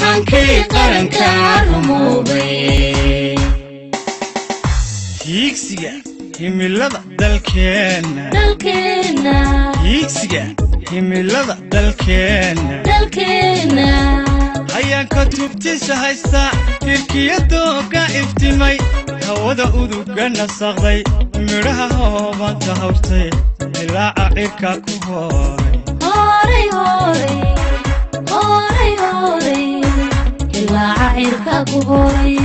hankii qaranka rumoobay hiigsiga himilada dalkeenna dalkeenna hiigsiga himilada dalkeenna dalkeenna hayaanka tubtiisa haysta hirkiyadooga iftimay hawada uduga nasaqday midhaha hoobanta hawrtay dilaaca cirka ku hooray horay horay horay horay ilaaca cirka ku horay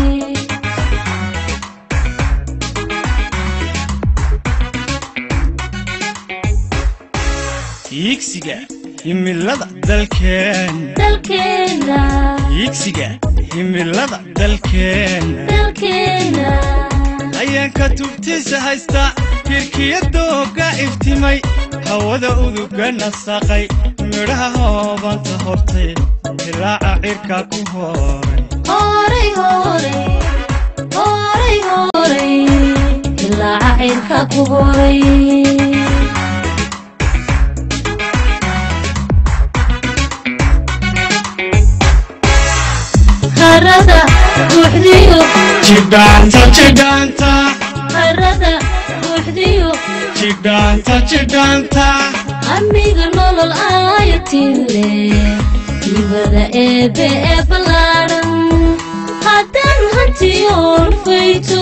hiigsiga himilada dalkeenna dalkeenna hiigsiga himilada dalkeenna dalkeenna hayaanka tubtiisa haysta hirkiyadooga iftimay hawada uduga nasaqay midhaha hoobanta hortay dilaaca cirka ku hooray horay horay horay horay ilaaca cirka ku horay harada buuxdiyo jidhaanta jidhaanta harada buuxdiyo jidhaanta jidhaanta amiga nolol aayatile dibada eebe ee ballaadhan haddaan hantiyoon fayto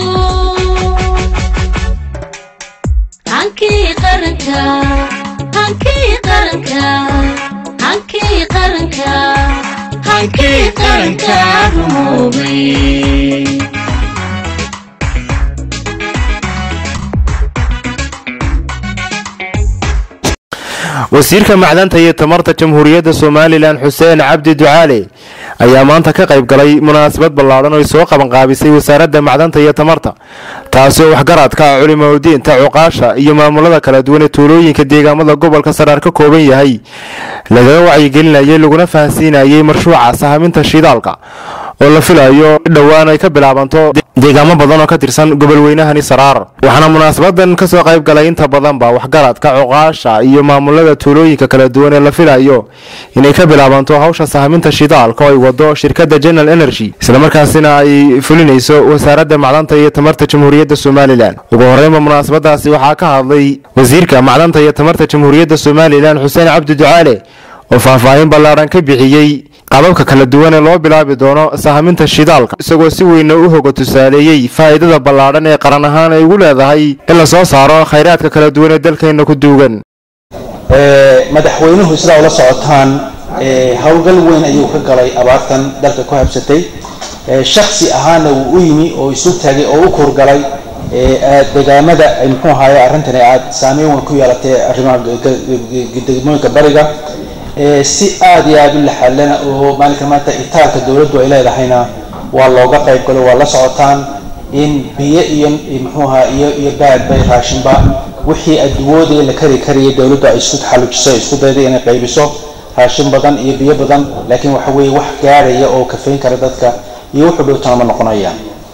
hankii qaranka hankii qaranka hankii qaranka hankii qaranka rumoobay wasiirka macdanta iyo tamarta jamhuuriyadda somalilan xuseen cabdi ducaale ayaa maanta ka qayb galay munaasabad ballaadhan oo ay soo qabanqaabisay wasaaradda macdanta iyo tamarta taasi oo waxgaradka ah culimaudiinta cuqaasha iyo maamulada kala duwan ee tuulooyinka deegaamada gobolka saraar ka kooban yahay lagaga wacyigelinayay laguna fahansiinayay mashruuca sahaminta shidaalka oo la filayo dhowaan ay ka bilaabanto deegaamo badan oo ka tirsan gobolweynahani saraar waxaana munaasabadan kasoo qayb galay inta badanba waxgaradka cuqaasha iyo maamulada tuulooyinka kala duwan ee la filayo inay ka bilaabanto hawsha sahaminta shidaalka oo ay wado shirkadda general energy islamarkaasina ay fulinayso wasaaradda macdanta iyo tamarta jamhuuriyadda somalilan ugu horeynba munaasabadaasi waxaa ka hadlay wasiirka macdanta iyo tamarta jamhuuriyadda somalilan xuseen cabdi ducaale oo faahfaahin ballaadhan ka bixiyey qababka kala duwan ee loo bilaabi doono sahaminta shidaalka isagoo si weyna u hoga tusaaleeyey faa'iidada ballaadhan ee qaran ahaan ay ugu leedahay in la soo saaro khayraadka kala duwan ee dalkeenna ku duugan madaxweynuhu sidaa ula socotaan howlgal weyn ayuu ka galay abaartan dalka ku habsatay shaksi ahaana wuu u yimi oo isu taagay oo u kurgalay deegaamada muxuu ahaye arrintani aad saameyn weyn ku yeelatay arrimaha degmooyinka bariga si aada iyo aada u laxalana oo maalinka maanta itaalka dowladdu ay leedahayna waa looga qayb galo waa la socotaan in biyo iyo muxuu ahaa iyo iyo baad bay raashinba wixii adduwoodii la kari kariyay dowladdu ay isku taxallujiso isku dayday inay qaybiso raashin badan iyo biyo badan laakiin waxa weeye wax gaarhaya oo kafayn kara dadka iyo wuxuu dhowtana ma noqonaya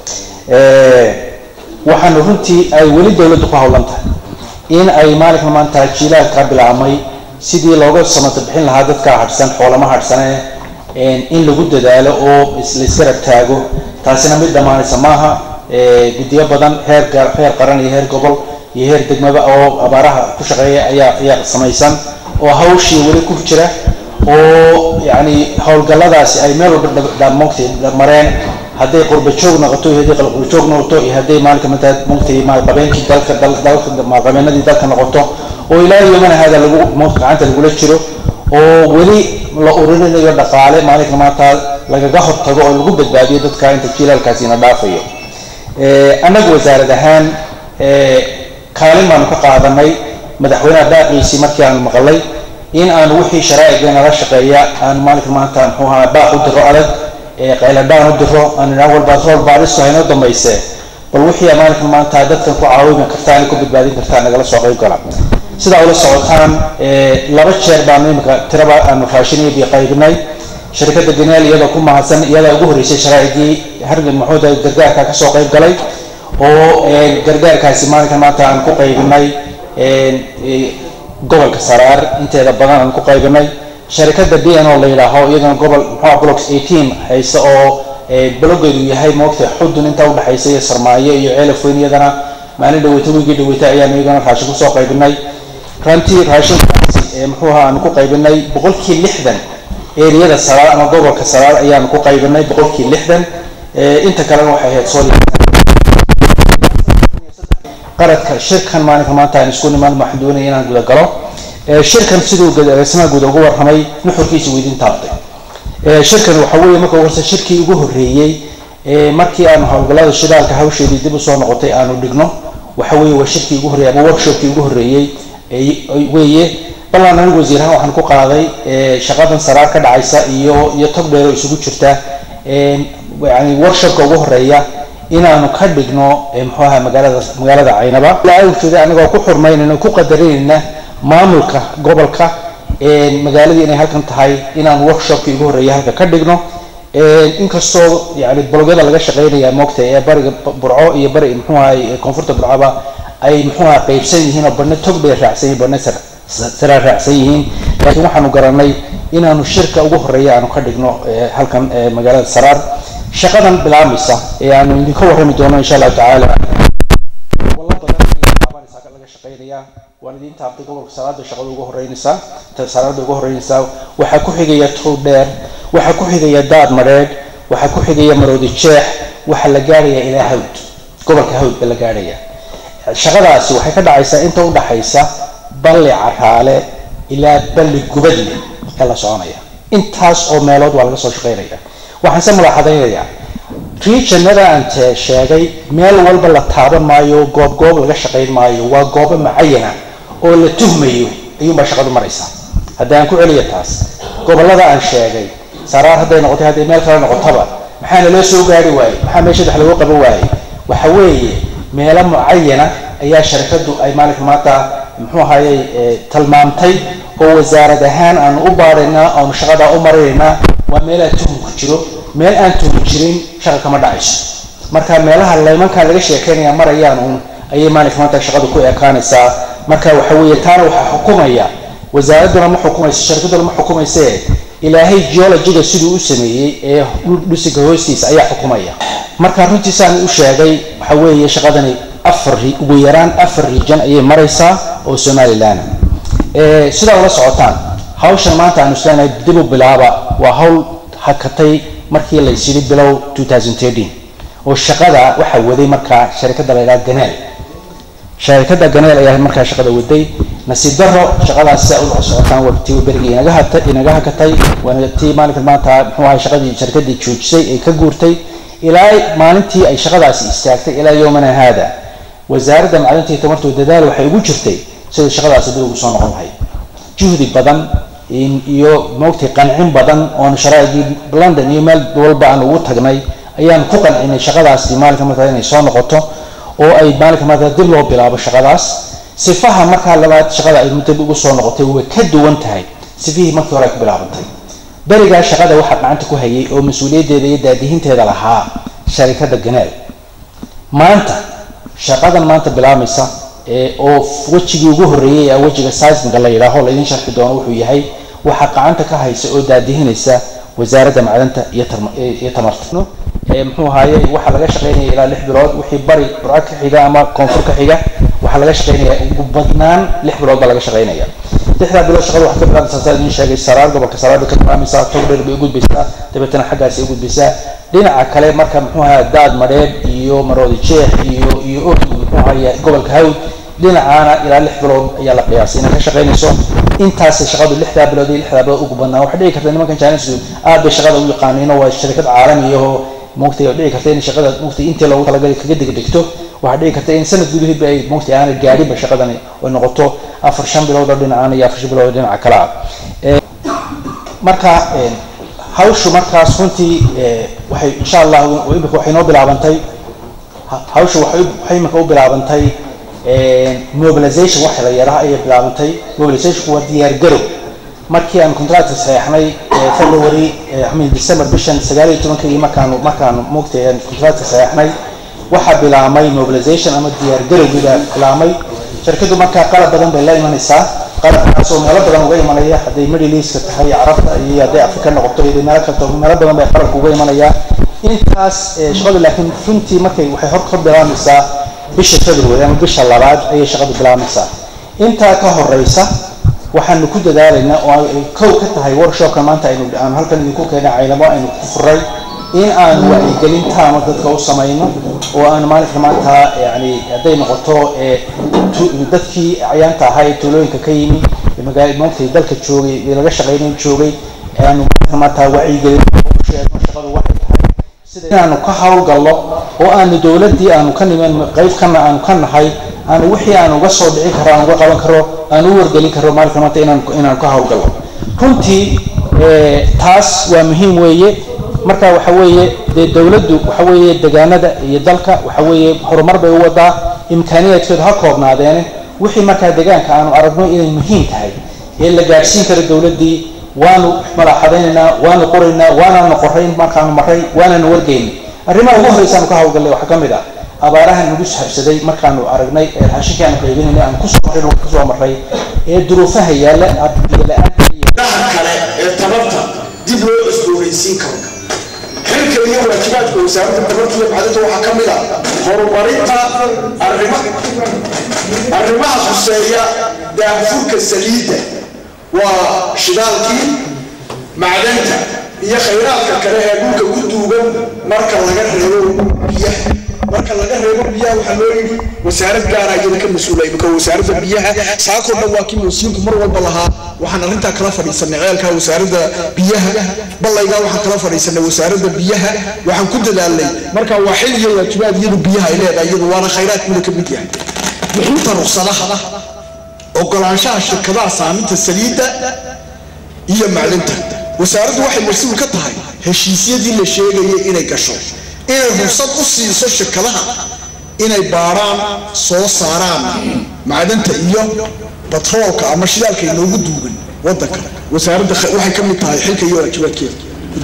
waxaanu runtii ay weli dowladdu ku howlan tahay in ay maalinka maanta jiilaalka bilaabmay sidii looga samata bixin lahaa dadka hadhsan xoolama hadhsane in lagu dadaalo oo laisgarab taago taasina mid dhammaanaysa maaha guddiyo badan heer heer qaran iyo heer gobol iyo heer degmaba oo abaaraha ku shaqeeya ayaa ayaa samaysan oo hawshii weli ku jira oo yacni howlgalladaasi ay meel walba mogtay mareen hadday qurba joog noqoto iyo hadday qalqurba joog noqoto iyo hadday maalinka manta mogtay maalqabeenkii dalka dalka maalqabeenadii dalka noqoto oo ilaa yomana hada lagu gacanta lagula jiro oo weli la ururinayo dhaqaale maalinka maanta lagaga hortago oo lagu badbaadiyo dadka inta jiilaalkaasina dhaafayo annaga wasaarad ahaan kaalin baanu ka qaadanay madaxweynaha daaqiisii markii aanu maqalay in aanu wixii sharaa'igeena la shaqeeya aanu maalinka maanta muxuu ahaa baaq u diro adag qayladhaan u diro aanu idhaha walbaad rool baadhisto haynoo dambayse bal wixii maalinka maanta dadkan ku caawimi kartaan ku badbaadin kartaan nagala soo qayb gala sidaa ula socotaan laba jeer baanu imika tiraba aanu raashin iyo biyo qaybinay shirkadda ganeel iyadoo ku mahadsan iyadaa ugu horreysay sharaa'igii hargan maxuuda gargaarka kasoo qayb galay oo gargaarkaasi maalinkan maanta aan ku qaybinay gobolka saraar inteeda badan aan ku qaybinay sharikada b n o la yidhaaho iyadana gobol muxua blocks eighteen haysta oo balogeedu yahay moogta xudun intaa udhexaysa iyo sarmaayo iyo ceelafweyn iyadana maalin dhaweyta wiigii dhaweyta ayaan iyagana raashin kusoo qaybinay rantii raashinkaasi muxuu ahaa aanu ku qaybinay boqolkii lixdan eriyada salaad ama gobolka salaad ayaanu ku qaybinay boqolkii lixdan inta kalena waxay ahayd soo qaradka shirkan maalinka maanta aan isku nimaan waxaan doonaya inaan guda galo shirkan siduu agaasimaha guud ugu warramay nuxurkiisa weydiin taabtay shirkan waxa weeye marka ugu horse shirkii ugu horreeyey markii aanu howlgallada shidaalka hawsheedii dib usoo noqotay aanu dhigno waxa weeye waa shirkii ugu horreeyey ama workshopkii ugu horreeyey weeye ballan anigu wasiirahaan waxaan ku qaaday shaqadan saraar ka dhacaysa iyo iyo tog dheer oo isugu jirta yani workshopka ugu horeeya inaanu ka dhigno muxuu ahaa magaalada magaalada caynaba awjeeda anagoo ku xurmaynayna ku qadarinayna maamulka gobolka magaaladii inay halkan tahay inaan workshopkii ugu horreeya halka ka dhigno inkastoo yani bologyada laga shaqeynaya moogta ee bariga burco iyo bari muxuu ahay koonfurta burcoba ay muxuu aha qaybsan yihiin oo badna tog bay raacsan yihin badna saraa raacsan yihiin laakiin waxaanu garanay inaanu shirka ugu horeeya aanu ka dhigno halkan magaalada saraar shaqadan bilaabmaysa ee aanu idinka warrami doono insha allahu tacaala walla badan ayay taabanaysaa laga shaqeynayaa waan idiin taabtay gobolka salaada shaqada ugu horeynaysaa salaada ugu horeynaysaa waxaa ku xigaya tow dheer waxaa ku xigaya daad madheedh waxaa ku xigaya maroodi jeex waxaa la gaarhaya ilaa hawd gobolka hawd ba la gaarhaya shaqadaasi waxay ka dhacaysaa inta udhaxaysa balli caraale ilaa balli gubadle ee la soconaya intaas oo meelood waa laga soo shaqeynaya waxaan se mulaaxadaynayaa regionada aan te sheegay meel walba la taaban maayo goob goob laga shaqayn maayo waa goobo macayana oo la tuhmayo ayuunbaa shaqadu maraysaa haddii aan ku celiya taas gobolada aan sheegay saraar hadday noqotay hadday meel kale noqotaba maxaana loo soo gaari waayey maxaa meesha dex lagu qaban waayey waxa weeye meelo mucayana ayaa sharikadu ay maalinka maanta muxuu ahayey tilmaamtay oo wasaarad ahaan aanu u baaraynaa aanu shaqadaa u marinaynaa waa meelaa tuhum ku jiro meel aan tuhum jirin shaqa kama dhacayso marka meelaha laymankan laga sheekeynaya marayaan uun ayay maalinka maanta shaqadu ku ekaanaysaa marka waxa weeye taana waxaa xukumaya wasaaraduna ma xukumayso sharikaduna ma xukumayse ilaahay geologiga siduu u sameeyey ee dhusiga hoostiisa ayaa xukumaya marka runtiisaan u sheegay waxa weeye shaqadani afar ugu yaraan afar region ayay maraysaa oo somalilan sidaa ula socotaan hawshan maanta aanu isleenahay dib u bilaaba waa hawl hakatay markii laysyidhi bilow oo shaqada waxaa waday markaa sharikada la yidhaha ganeel sharikada ganeel ayaa markaa shaqada waday nasiib daro shaqadaas sidaa ula socotaan waa tii berigii inaga hata inaga hakatay waana tii maalinka maanta muxuu ahay shaqadii sharikadii joojisay ee ka guurtay ilaa maalintii ay shaqadaasi istaagtay ilaa yowmana haada wasaaradda macdinta iyo tamartu dadaal waxay ugu jirtay sida shaqadaasi dib ugu soo noqon lahayd juhdi badan iyo moogtay qancin badan oon sharaaigii london iyo meel walba aan ugu tagnay ayaan ku qancinay shaqadaasi maalinka markaa inay soo noqoto oo ay maalinka markaa dib loo bilaabo shaqadaas sifaha markaa labaad shaqada ay dib ugu soo noqotay way ka duwan tahay sifihii markii hore ay ku bilaabantay berigaa shaqada waxaa gacanta ku hayay oo mas-uuliyaddeeda iyo daadihinteeda lahaa sharikada ganeel maanta shaqadan maanta bilaabmaysa oo wejigii ugu horreeyay ee wejiga seismiga la yidhaaho laydin sharxi doono wuxuu yahay waxaa gacanta ka haysa oo daadihinaysa wasaaradda macdanta iyo tamarta muxuu ahaaye waxaa laga shaqeynaya ilaa lix bilood wixii bari burco ka xiga ama koonfur ka xiga waxaa laga shaqeynaya ugu badnaan lix bilood baa laga shaqeynaya lixdaa bilood shaqada waxaa ka bilaabmaysaa saa idin sheegay saraar gobolka saraar bay ka bilaabmaysaa togdheer bay u gudbaysaa dabeetana xaggaasi u gudbaysaa dhinaca kale marka muxuu ahaa daad madheeb iyo maroodi jeex iyo iyo og muxuu ahaaye gobolka hawd dhinacaana ilaa lix bilood ayaa la qiyaasay inay ka shaqeynayso intaasay shaqadu lixdaa bilood iyo lixdaa bilood ugu badnaa waxay dhici karta nimankan jaanisku aad bay shaqada u yaqaaniino waa sharikad caalami ahoo mugtay oo dhici karta in shaqada mugtay intii loogu talagalay kaga degdegto waxaa dhici karta in sanad gudaheedba ay mugtay aanay gaadhinba shaqadani ay noqoto afar shan bilood oo dhinacaan iyo afar shan bilood oo dhinaca kale ah marka hawshu markaas runtii waxay insha allah imika waxay noo bilaabantay hawshu waxay waxay imika u bilaabantay mobilization waxa la yaraha ayay bilaabantay mobilizationku waa diyaar garow markii aan contractka saxeexnay february amin december bishan sagaal iyo tobankii markaanu markaanu moogtay aan contractka saxeexnay waxaa bilaabmay mobilization ama diyaar garowgii baa bilaabmay shirkadu markaa qalab badan bay la imanaysaa qalabkaasoo meelo badan uga imanaya hadday middle eastka tahay carabta iyo hadday afrika noqoto iyo meelo kalto meelo badan bay qalabka uga imanaya intaas shaqadu laakiin runtii markay waxay hor ka bilaamaysaa bisha february ama bisha labaad ayay shaqadu bilaamaysaa intaa ka horeysa waxaanu ku dadaalaynaa oo ay kow ka tahay workshopka maanta aynu aanu halkan idinku keenay caynamo aynu ku furay in aanu wacyigelin taama dadka u samayno oo aanu maalinka maanta yani hadday noqoto dadkii acyaanta ahaa ee tuulooyinka ka yimi magaala maantay dalka joogay ee laga shaqaynayn joogay aanu maalinka maanta wacyigelin sheegno shaqadu waxay tahay sida inaanu ka hawlgallo oo aanu dowladdii aanu ka niman qayb kana aanu ka nahay aanu wixii aanu uga soo dhici karo aan uga qaban karo aan u wargelin karo maalinka maanta inaan inaanu ka hawlgallo runtii taas waa muhiim weeye marka waxa weeye dee dowladdu waxa weeye degaanada iyo dalka waxa weeye horumar bay u wadaa imkaaniyaadkeedu ha koobnaadeene wixii markaa degaanka aanu aragno inay muhiim tahay ee la gaadhsiin karo dowladdii waanu malaaxadaynaynaa waanu qoraynaa waanaanu qorayn markaanu maray waanaanu wargeyna arrimaha ugu horreysaanu ka hawlgallay waxaa ka mid ah abaaraha nagu habsaday markaanu aragnay ee raashinkii aanu qaybinayna aan kusoo marin kusoo maray ee duruufaha yaalla biyo-la-aanta iyo kale ee tabarta dib loo cusboonaysiin karo xilka iyo waajibaadka wasaaradda tabarta iyo macdinta waxaa ka mid ah horumarinta arrima arrimaha khuseeya daahfurka saliidda waa shidaalkii macdanta iyo khayraadka kale ee dhulka ku duugan marka laga reebo biyaha marka laga reebo biyaha waxaa loo yidhi wasaarad gaara iyada ka mas-uula imika wasaaradda biyaha saakoo dhan waa kii wasiirku mar walba lahaa waxaan arrintaa kala fadhiisanay ceelka wasaaradda biyaha ballaygaa waxaan kala fadhiisanay wasaaradda biyaha waxaan ku dadaalnay marka waa xil iyo waajibaad iyadu biyaha ay leedahay iyadu waana khayraadkuuna ka mid yahay bixinta ruqsadaha ogolaanshaha shirkadaha saaminta saliidda iyo macdinta wasaaraddu waxay mas-uul ka tahay heshiisyadii la sheegayay inay gasho inay rugsad u siiso shirkadaha inay baaraan soo saaraan macdanta iyo batroolka ama shidaalka inoogu duugan wadanka wasaaradda waxay ka mid tahay xilka iyo waajibaadkeeda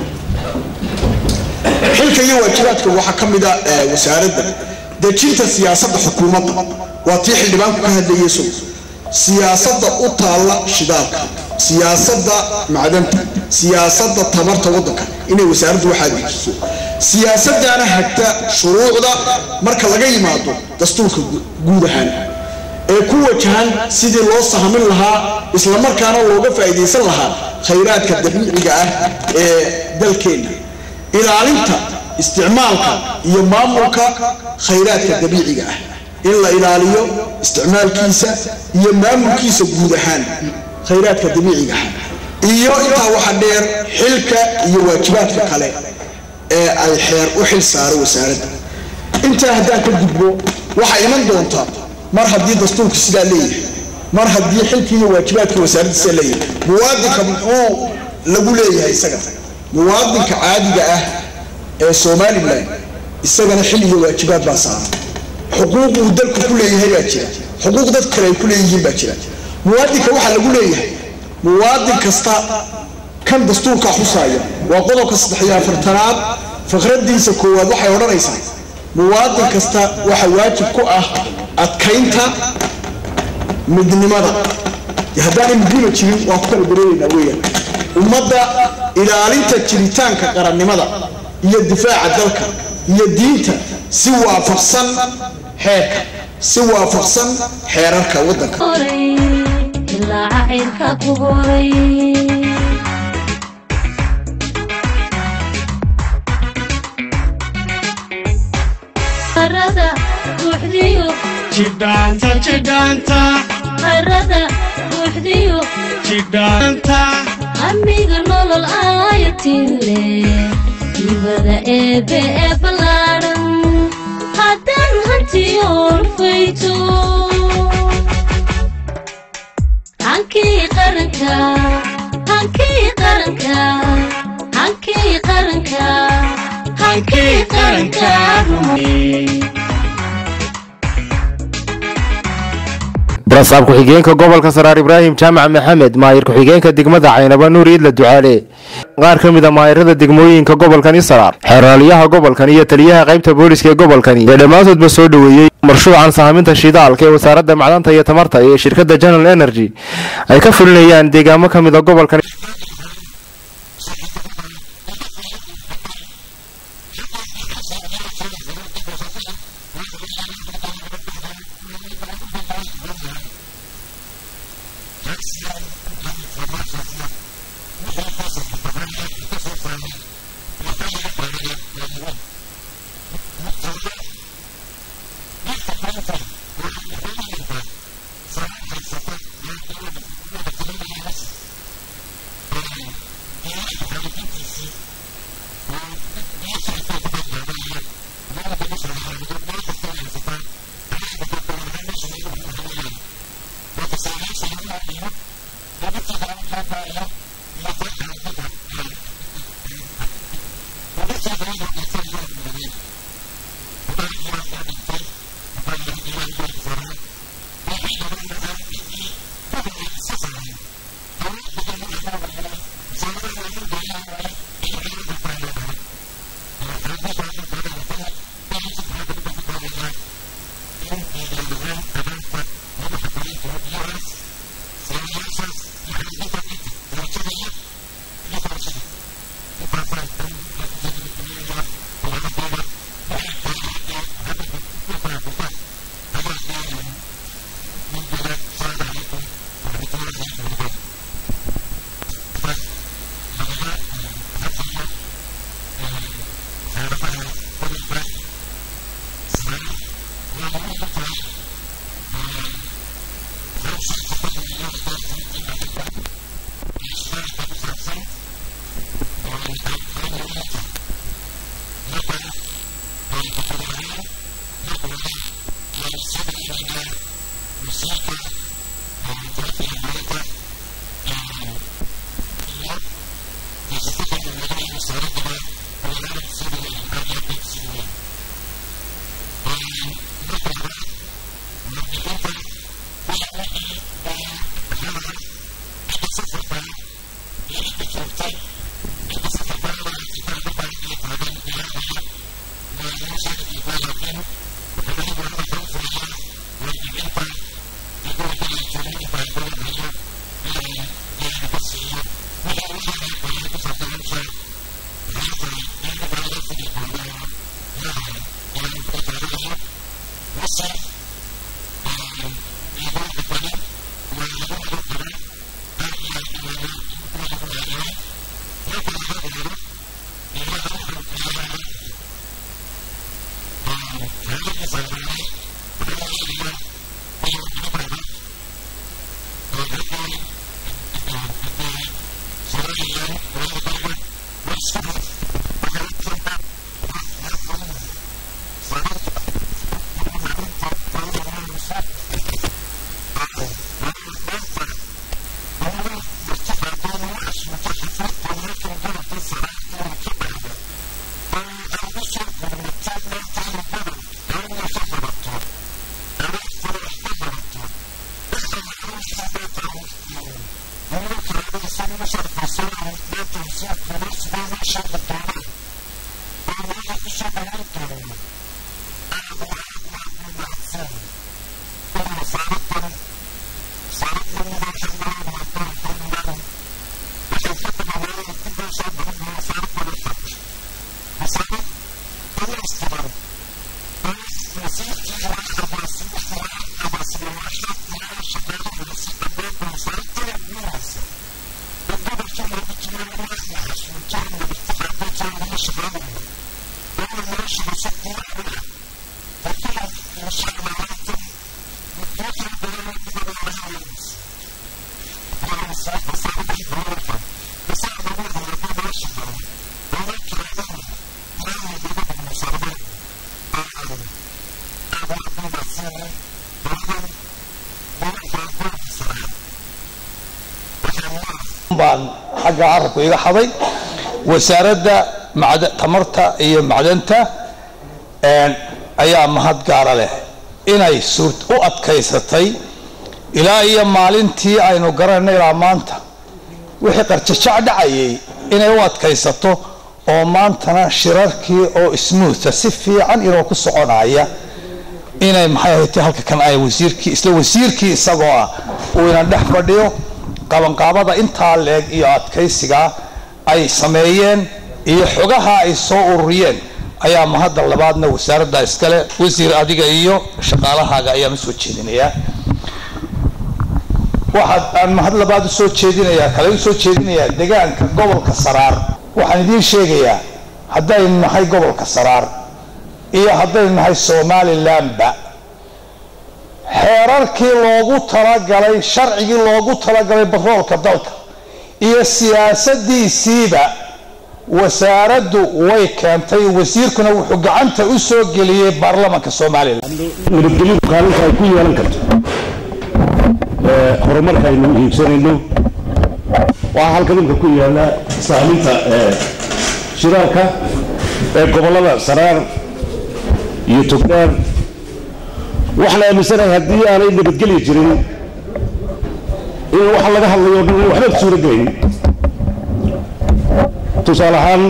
xilka iyo waajibaadka waxaa ka mid a wasaaradda dejinta siyaasadda xukuumadda waa tii xildhibaanku ka hadlayay so siyaasadda u taalla shidaalka siyaasadda macdanta siyaasadda tabarta waddanka inay wasaaraddu waxaa dejiso siyaasaddaana hagta shuruucda marka laga yimaado dastuurka guud ahaan ee ku wajahan sidii loo sahmin lahaa islamarkaana looga faa'iidaysan lahaa khayraadka dabiiciga ah ee dalkeenna ilaalinta isticmaalka iyo maamulka khayraadka dabiiciga ah in la ilaaliyo isticmaalkiisa iyo maamulkiisa guud ahaan khayraadka dabiiciga ah iyo intaa waxa dheer xilka iyo waajibaadka kale ee ay xeer u xil saaro wasaaradda intaa haddaan ka gudbo waxaa iman doonta mar haddii dastuurku sidaa leeyahay mar haddii xilkii iyo waajibaadka wasaaradda sidaa leeyahay muwaadinka muxuu lagu leeyahay isaga muwaadinka caadiga ah ee somalilan isagana xil iyo waajibaad baa saaran xuquuq uu dalku ku leeyahay baa jira xuquuq dad kale ay ku leeyihiin baa jira muwaadinka waxaa lagu leeyahay muwaadin kasta kan dastuurka xusaaya waa qodobka saddex iyo afartanaad fikradiisa koowaad waxay odhanaysaa muwaadin kasta waxa waajib ku ah adkaynta midnimada haddaanay midnima jirin waa ku kala dareeraynaa weeyaan ummadda ilaalinta jiritaanka qarannimada iyo difaaca dalka iyo diinta si waafaqsan xeerka si waafaqsan xeerarka waddanka ilaa cayrka ku horay harada buuxdiyo jidhaanta jidhaanta harada buuxdiyo jidhaanta amiga nolol aayatile dibada eebe ee ballaadhan haddaan hantiyoon fayto hankii qaranka hankii qaranka hankii qaranka hankii qaranka barasaab ku-xigeenka gobolka saraar ibraahim jaamac maxamed maayir ku-xigeenka degmada caynaba nuur iidla ducaale qaar ka mid a maayirada degmooyinka gobolkani saraar xeeraalyaha gobolkan iyo taliyaha qaybta booliska ee gobolkani ee dhammaantoodba soo dhoweeyey marshuucan saaminta shidaalka ee wasaaradda macdanta iyo tamarta iyo shirkadda general energy ay ka fulinayaan deegaamo ka mid a gobolkan baan xagga carabku iga xaday wasaaradda macda- tamarta iyo macdanta een, ayaa mahad gaara leh inay suurt u adkaysatay ilaa iyo maalintii aynu garanayna ilaa maanta wixii qarjajac dhacayay inay u adkaysato oo maantana shirarkii oo smootha si fiican inoo ku soconaya inay maxay ahaytay halka kan ay wasiirkii isla wasiirkii isagoo ah uu ina dhex fadhiyo qabanqaabada intaa leeg iyo adkaysiga ay sameeyeen iyo xogaha ay soo ururiyeen ayaa mahadda labaadna wasaaradda iskale wasiir adiga iyo shaqaalahaaga ayaa ma soo jeedinayaa waxaad aan mahad labaad u soo jeedinayaa kale u soo jeedinayaa deegaanka gobolka saraar waxaan idiin sheegayaa haddaynu nahay gobolka saraar iyo haddaynu nahay somalilandba xeerarkii loogu talagalay sharcigii loogu talagalay batroolka dalka iyo siyaasadiisiiba wasaaraddu way keentay wasiirkuna wuxuu gacanta u soo geliyey baarlamanka somalilan nabadgelyadu kaalinta ay ku yeelan karto horumarka aynu hiigsanayno waxaa halka dhulka ku yaala saaminta shiraalka ee gobollada saraar iyo togdheer waxaan aaminsanahay haddii aanay nabadgelyi jirin in waxa laga hadlayo dhan waxba suuro gelayn tusaale ahaan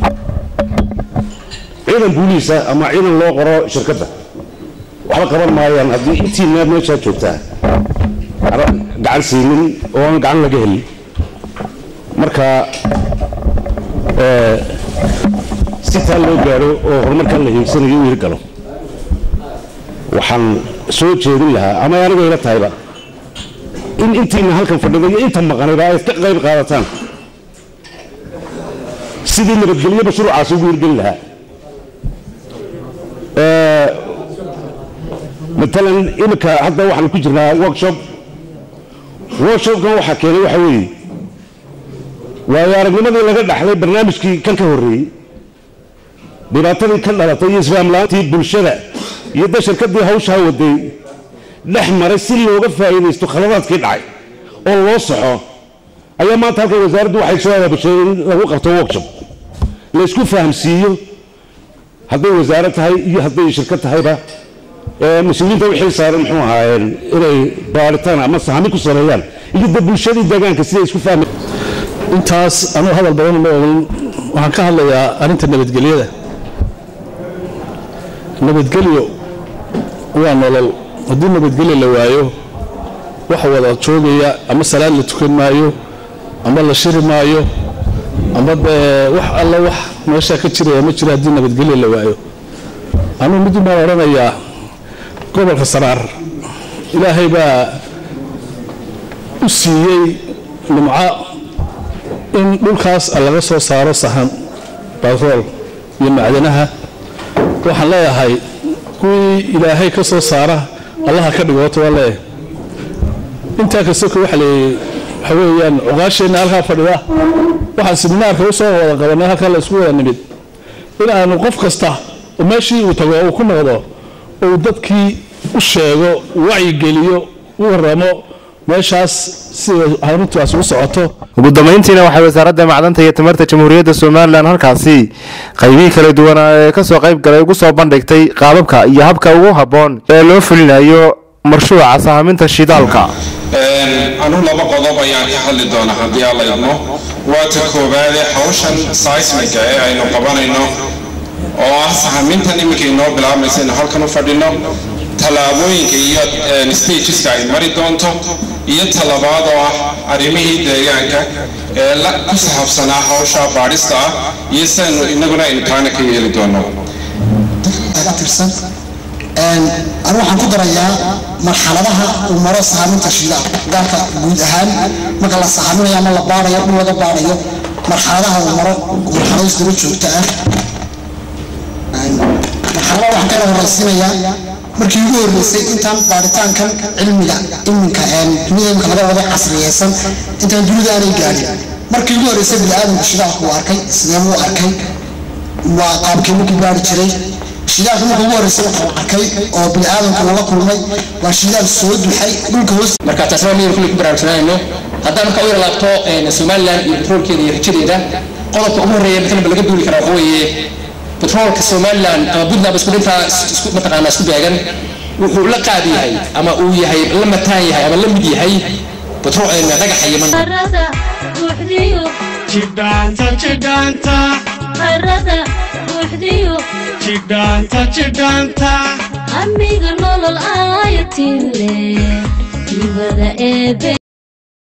ciidan booliisa ama ciidan loo qoro shirkadda waxba qaban maayaan haddii intiina meeshaa joogtaa gacan siinin oo aan gacan laga helin marka si taa loo gaadho oo horumarkan la hiigsanayo u hirgalo waxaan soo jeedin lahaa ama anigoo ila tahayba in intiina halkan fadhida iyo inta maqanayba ay ka qayb qaadataan sidii nabadgelyo mashruucaasi ugu hirgeli lahaa matalan imika hadda waxaan ku jirnaa workshop workshopkan waxaa keenay waxa weeye waayo aragnimadii laga dhaxlay barnaamijkii kan ka horreeyey dhibaatadii ka dhalatay iyo islaamla-aantii bulshada iyo da shirkadii hawshaa waday dhex maray si looga faa'iidaysto khaladaadkii dhacay oo loo soxo ayaa maanta halkan wasaaraddu waxay soo abaabushay in lagu qabto workshop laysku fahamsiiyo hadday wasaarad tahay iyo hadday shirkad tahayba mas-uuliyiinta wixii saaran muxuu ahaayeen inay baaritaan ama sahami ku sameeyaan iyo da bulshadii deegaanka siday isku fahmi intaas anuu hadal badan ma ogan waxaan ka hadlayaa arrinta nabadgelyada nabadgelyo waa nolol haddii nabadgelyo la waayo waxa wada joogaya ama salaad la tukan maayo ama la shiri maayo ama dee wax alla wax meeshaa ka jiraya ma jiro haddii nabadgelyo la waayo anuu mid baan odhanayaa gobolka saraar ilaahay baa u siiyey nimco in dhulkaas laga soo saaro sahan batrool iyo macdanaha waxaan leeyahay kuwii ilaahay ka soo saara allaha ka dhigoota waa leeyahay intaa kastoko waxa leeyay waxa weeyaan cuqaasheenna halkaa fadhida waxaan siminaarka u soo wada qabanay halkaa la isku wada nimid in aanu qof kasta oo meeshii uu tago uu ku noqdo uu dadkii u sheego wacyigeliyo u waramo meeshaas sida arrintaas u socoto ugu dambayntiina waxay wasaaradda macdanta iyo tamarta jamhuuriyadda somalilan halkaasi qaybihii kala duwanaa ee kasoo qayb galay ugu soo bandhigtay qaababka iyo habka ugu habboon ee loo fulinayo marshuuca sahaminta shidaalka anu laba qodob ayaan ka hadli doonaa haddii alla idmo waa ta koowaade hawshan seismiga ee aynu qabanayno oo ah sahamintan iminka inoo bilaabmaysa inu halkan u fadhino tallaabooyinka iyo stageska ay mari doonto iyo talabaad oo ah arrimihii deegaanka ee la ku sahabsanaa hawsha baadhista ah iyo sidaynu inaguna imtixaana ka yeeli doono tirsan anu waxaan ku darayaa marxaladaha uu maro sahaaminta shidaal dalka guud ahaan marka la sahaaminayo ama la baarayo dhul laga baarayo marxaladaha uu maro marxalado isdaba joogta ah marxalada waxaan kana horeysiinayaa markii ugu horreysay intaan baaritaankan cilmiga iminka dunida imika laga wada casriyeysan intaan dunida aanay gaadhin markii ugu horreysay biniaadamku shidaalku uu arkay sideebuu arkay waa qaabkii markii baari jiray shidaalka marka ugu horreysay wuxuu arkay oo biniaadamku lala kulmay waa shidaal soo duxay dhulka hoos marka taasna miyaynu kulli ku baraarugsanayno haddaan marka u yar laabto somaliland iyo petroolkeeda iyo rajadeeda qodobka ugu horreeya matalanba laga duuli karaa waxa weeye petroolka somaliland ama puntland isku dhintaa isku mataqaanaa isku beegan wuxuu la qaad yahay ama uu yahay la mataan yahay ama la mid yahay petrol dhagaxa yaman harada buuxdiyo jidhaanta jidhaanta harada buuxdiyo jidhaanta jidhaanta amiga nolol ayatin leh nibada eebe